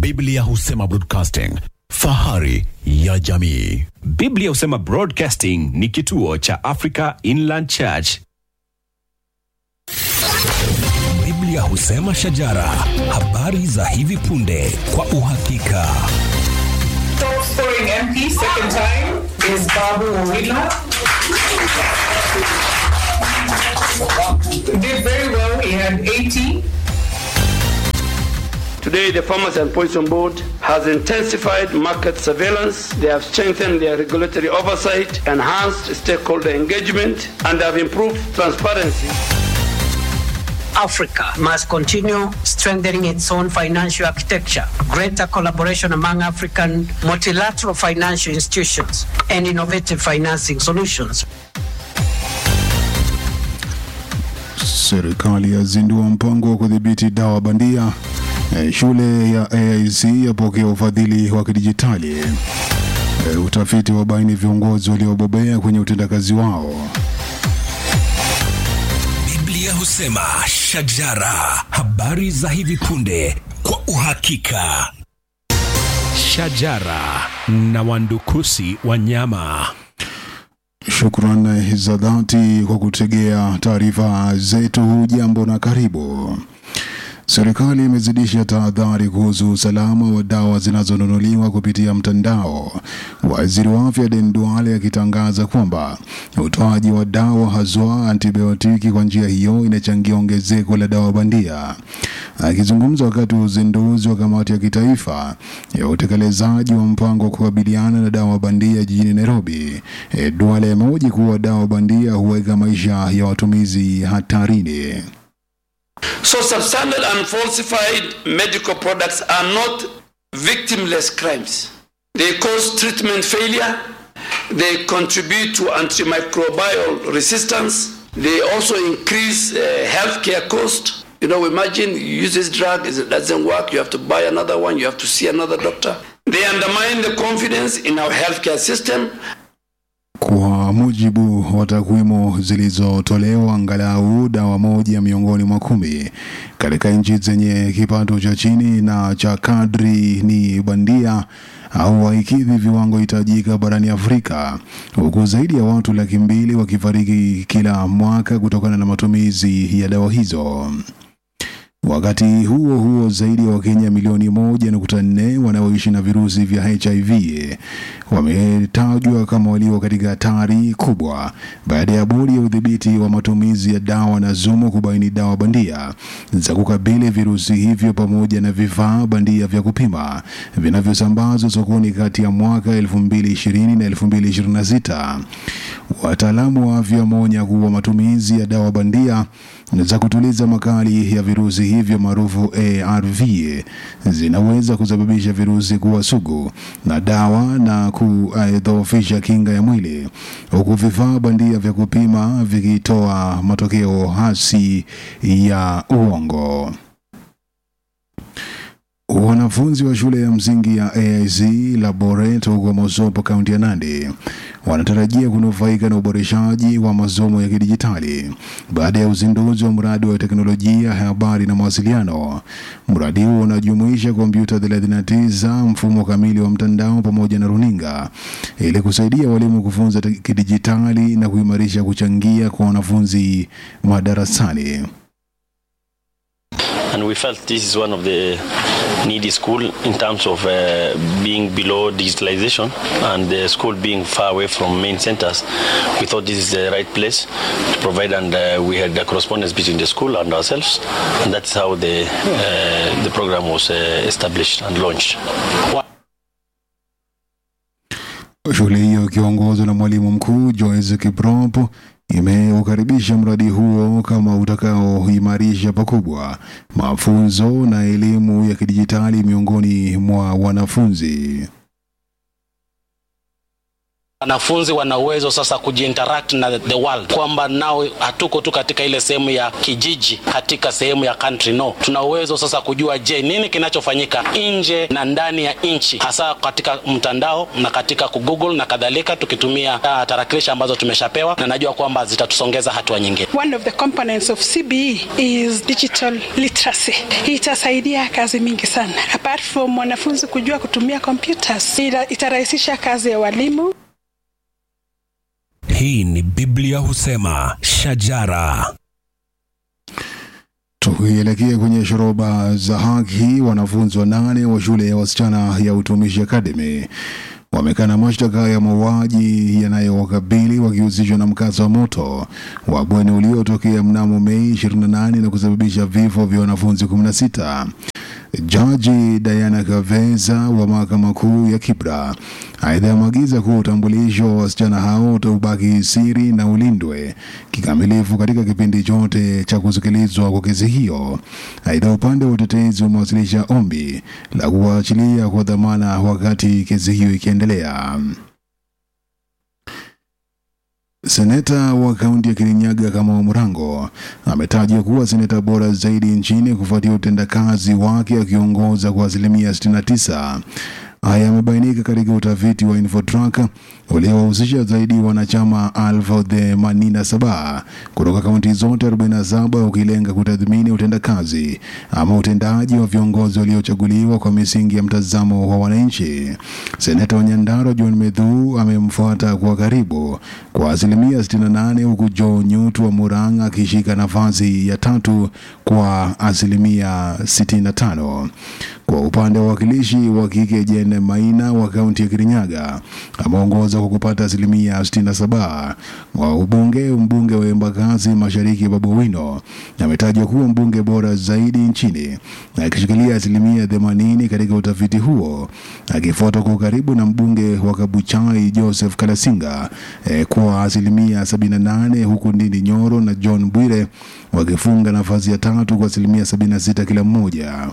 Biblia husema broadcasting, fahari ya jamii. Biblia husema Broadcasting ni kituo cha Africa Inland Church. Biblia husema shajara, habari za hivi punde kwa uhakika. Top scoring MP second time is Babu Owila. Did very well. He had 80. Today, the Farmers and Poison Board has intensified market surveillance. They have strengthened their regulatory oversight, enhanced stakeholder engagement, and have improved transparency. Africa must continue strengthening its own financial architecture, greater collaboration among African multilateral financial institutions, and innovative financing solutions. Serikali yazindua mpango wa kudhibiti dawa bandia. Eh, Shule ya AIC yapokea ufadhili wa kidijitali. Eh, Utafiti wabaini viongozi waliobobea kwenye utendakazi wao. Biblia husema shajara, habari za hivi punde kwa uhakika. Shajara na wandukusi wanyama. Shukran za dhati kwa kutegea taarifa zetu. Hujambo na karibu. Serikali imezidisha tahadhari kuhusu usalama wa dawa zinazonunuliwa kupitia mtandao. Waziri wa afya Den Duale akitangaza kwamba utoaji wa dawa haswa antibiotiki kwa njia hiyo inachangia ongezeko la dawa bandia. Akizungumza wakati wa uzinduzi wa kamati ya kitaifa ya utekelezaji wa mpango wa kukabiliana na dawa bandia jijini Nairobi, eh, Duale amehoji kuwa dawa bandia huweka maisha ya watumizi hatarini. So, substandard and falsified medical products are not victimless crimes. They cause treatment failure, they contribute to antimicrobial resistance, they also increase uh, healthcare cost. You know, imagine you use this drug, it doesn't work, you have to buy another one, you have to see another doctor. They undermine the confidence in our healthcare system Kwa mujibu wa takwimu zilizotolewa, angalau dawa moja miongoni mwa kumi katika nchi zenye kipato cha chini na cha kadri ni bandia au haikidhi viwango hitajika barani Afrika, huku zaidi ya watu laki mbili wakifariki kila mwaka kutokana na matumizi ya dawa hizo. Wakati huo huo, zaidi ya Wakenya milioni moja nukta nne wanaoishi na virusi vya HIV wametajwa kama walio katika hatari kubwa baada ya bodi ya udhibiti wa matumizi ya dawa na zumu kubaini dawa bandia za kukabili virusi hivyo pamoja na vifaa bandia vya kupima vinavyosambazwa sokoni kati ya mwaka 2020 na 2026. Wataalamu wa afya wameonya kuwa matumizi ya dawa bandia za kutuliza makali ya virusi hivyo maarufu ARV zinaweza kusababisha virusi kuwa sugu na dawa na kudhoofisha kinga ya mwili, huku vifaa bandia vya kupima vikitoa matokeo hasi ya uongo. Wanafunzi wa shule ya msingi ya AIC Laboret huko Mosopo, kaunti ya Nandi wanatarajia kunufaika na uboreshaji wa masomo ya kidijitali baada ya uzinduzi wa mradi wa teknolojia ya habari na mawasiliano. Mradi huo unajumuisha kompyuta 39, mfumo kamili wa mtandao pamoja na runinga ili kusaidia walimu kufunza te- kidijitali na kuimarisha kuchangia kwa wanafunzi madarasani. and we felt this is one of the needy school in terms of uh, being below digitalization and the school being far away from main centers we thought this is the right place to provide and uh, we had a correspondence between the school and ourselves and that's how the uh, the program was uh, established and launched Shule hiyo ikiongozwa na mwalimu mkuu Joyce Kiprop imeukaribisha mradi huo kama utakaoimarisha pakubwa mafunzo na elimu ya kidijitali miongoni mwa wanafunzi. wanafunzi wana uwezo sasa kujiinteract na the world, kwamba nao hatuko tu katika ile sehemu ya kijiji, katika sehemu ya country. No, tuna uwezo sasa kujua, je, nini kinachofanyika nje na ndani ya nchi, hasa katika mtandao na katika kugoogle na kadhalika, tukitumia uh, tarakilishi ambazo tumeshapewa, na najua kwamba zitatusongeza hatua nyingine. One of the components of CBE is digital literacy. Hii itasaidia kazi mingi sana. Apart from wanafunzi kujua kutumia computers, ita- itarahisisha kazi ya walimu. Hii ni Biblia husema shajara. Tukielekea kwenye shoroba za haki, wanafunzi wanane wa shule ya wasichana ya Utumishi Academy wamekana mashtaka ya mauaji yanayowakabili wakihusishwa na mkasa wa moto wa bweni uliotokea mnamo Mei 28 na kusababisha vifo vya wanafunzi 16. Jaji Diana Kaveza wa mahakama kuu ya Kibra aidha ameagiza kuwa utambulisho wa wasichana hao utaubaki siri na ulindwe kikamilifu katika kipindi chote cha kusikilizwa kwa kesi hiyo. Aidha, upande wa utetezi umewasilisha ombi la kuwaachilia kwa dhamana wakati kesi hiyo ikiendelea. Seneta wa kaunti ya Kirinyaga Kamau Mrango ametajwa kuwa seneta bora zaidi nchini kufuatia utendakazi wake akiongoza kwa asilimia 69. Haya yamebainika katika utafiti wa Infotrack uliowahusisha zaidi wanachama elfu themanini na saba kutoka kaunti zote 47 ukilenga kutathmini utendakazi ama utendaji wa viongozi waliochaguliwa kwa misingi ya mtazamo wa wananchi. Seneta wa Nyandarua John Medhu amemfuata kwa karibu kwa asilimia 68 huku Joe Nyutu wa Murang'a akishika nafasi ya tatu kwa asilimia 65. Kwa upande wa wakilishi wa kike Jane Maina wa kaunti ya Kirinyaga ameongoza kwa kupata asilimia 67. Wa ubunge mbunge wa Embakasi Mashariki Babu Owino ametajwa kuwa mbunge bora zaidi nchini akishikilia asilimia 80 katika utafiti huo, akifuatwa kwa karibu na mbunge wa Kabuchai Joseph Kalasinga eh, kwa asilimia 78, huku Ndindi Nyoro na John Bwire wakifunga nafasi ya tatu kwa asilimia 76 kila mmoja.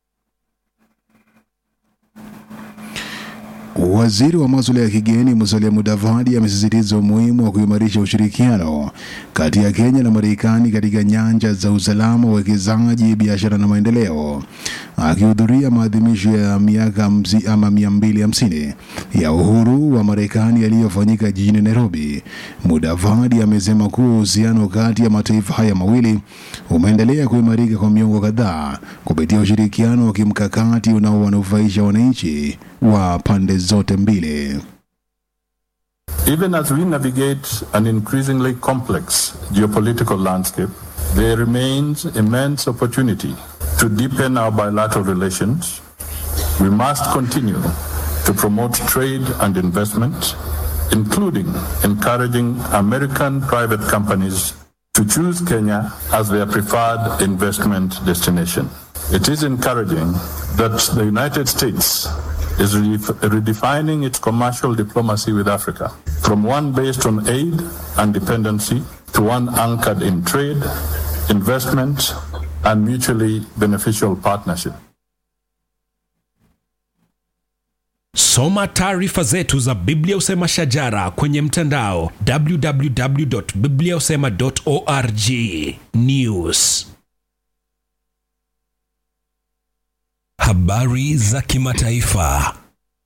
Waziri wa masuala ya kigeni Musalia Mudavadi amesisitiza umuhimu wa kuimarisha ushirikiano kati ya Kenya na Marekani katika nyanja za usalama, uwekezaji, biashara na maendeleo. Akihudhuria maadhimisho ya miaka hamsi- ama mia mbili hamsini ya uhuru wa Marekani yaliyofanyika jijini Nairobi, Mudavadi amesema kuwa uhusiano kati ya mataifa haya mawili umeendelea kuimarika kwa miongo kadhaa kupitia ushirikiano wa kimkakati unaowanufaisha wananchi wa pande zote mbili. Even as we navigate an increasingly complex geopolitical landscape, there remains immense opportunity to deepen our bilateral relations. We must continue to promote trade and investment, including encouraging American private companies to choose Kenya as their preferred investment destination. It is encouraging that the United States is redef- redefining its commercial diplomacy with Africa from one based on aid and dependency to one anchored in trade, investment, and mutually beneficial partnership. Soma taarifa zetu za Biblia Usema Shajara kwenye mtandao www.bibliausema.org. News. Habari za kimataifa.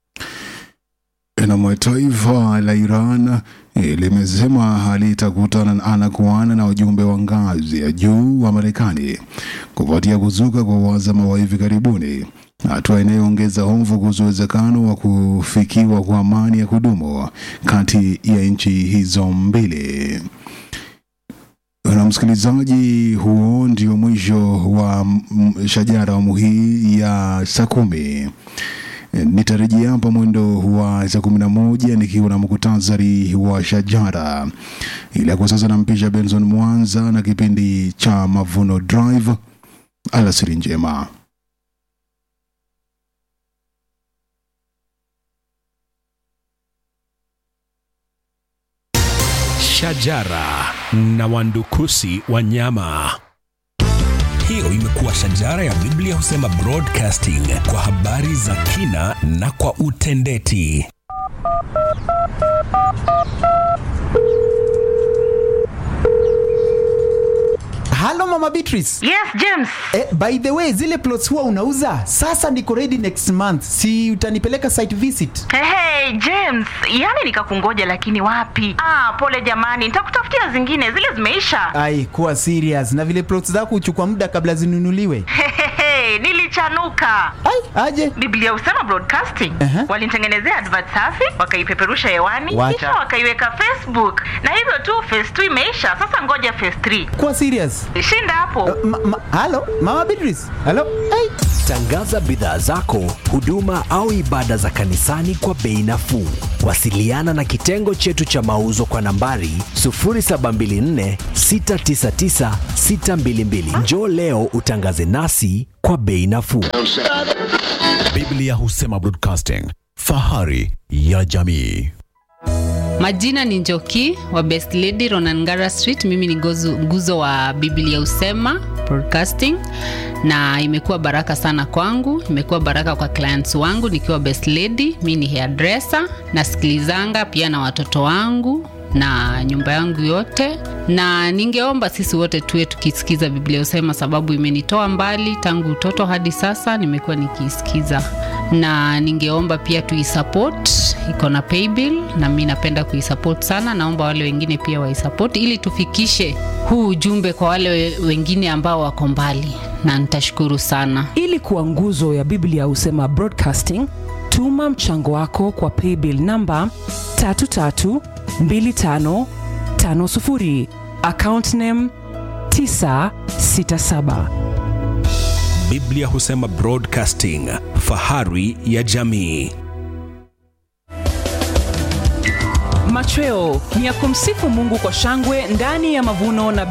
Na taifa la Iran eh, limesema halitakutana ana kwa ana na wajumbe wa ngazi ya juu wa Marekani kufuatia kuzuka kwa uhasama wa hivi karibuni, hatua inayoongeza hofu kuhusu uwezekano wa kufikiwa kwa amani ya kudumu kati ya nchi hizo mbili. Na msikilizaji, huo ndio mwisho wa mm, shajara awamu hii ya saa kumi. Nitarejea hapa mwendo wa saa kumi na moja nikiwa na muktasari wa shajara, ila kwa sasa nampisha Benson Mwanza na kipindi cha Mavuno Drive. Alasiri njema. Shajara na wandukusi wa nyama. Hiyo imekuwa Shajara ya Biblia Husema Broadcasting kwa habari za kina na kwa utendeti. halo mama beatrice yes james eh, by the way zile plots huwa unauza sasa niko ready next month si utanipeleka site visit hey, hey, james yani nikakungoja lakini wapi ah, pole jamani nitakutafutia zingine zile zimeisha ai kuwa serious na vile plots zako huchukua muda kabla zinunuliwe Hehehe, nilichanuka ai aje biblia usema broadcasting uh-huh. walinitengenezea advert safi wakaipeperusha hewani Wacha. kisha wakaiweka facebook na hivyo tu phase 2 imeisha sasa ngoja phase 3 kuwa serious shinda hapo ma, ma, halo mama beatrice halo ai Tangaza bidhaa zako, huduma au ibada za kanisani kwa bei nafuu. Wasiliana na kitengo chetu cha mauzo kwa nambari 0724 699 622. Njoo leo utangaze nasi kwa bei nafuu. Biblia husema broadcasting, fahari ya jamii. Majina ni Njoki wa Best Lady Ronangara Street. Mimi ni gozu, nguzo wa Biblia Usema Broadcasting, na imekuwa baraka sana kwangu, imekuwa baraka kwa clients wangu nikiwa Best Lady. Mi ni hairdresser, nasikilizanga pia na watoto wangu na nyumba yangu yote, na ningeomba sisi wote tuwe tukisikiza Biblia Usema, sababu imenitoa mbali tangu utoto hadi sasa, nimekuwa nikiisikiza, na ningeomba pia tuisupport, iko na paybill na mi napenda kuisupport sana. Naomba wale wengine pia waisupport ili tufikishe huu ujumbe kwa wale we- wengine ambao wako mbali, na nitashukuru sana. ili kuwa nguzo ya biblia husema broadcasting tuma mchango wako kwa paybill namba 332550 account name 967 Biblia husema broadcasting, fahari ya jamii. machweo ni ya kumsifu mungu kwa shangwe ndani ya mavuno na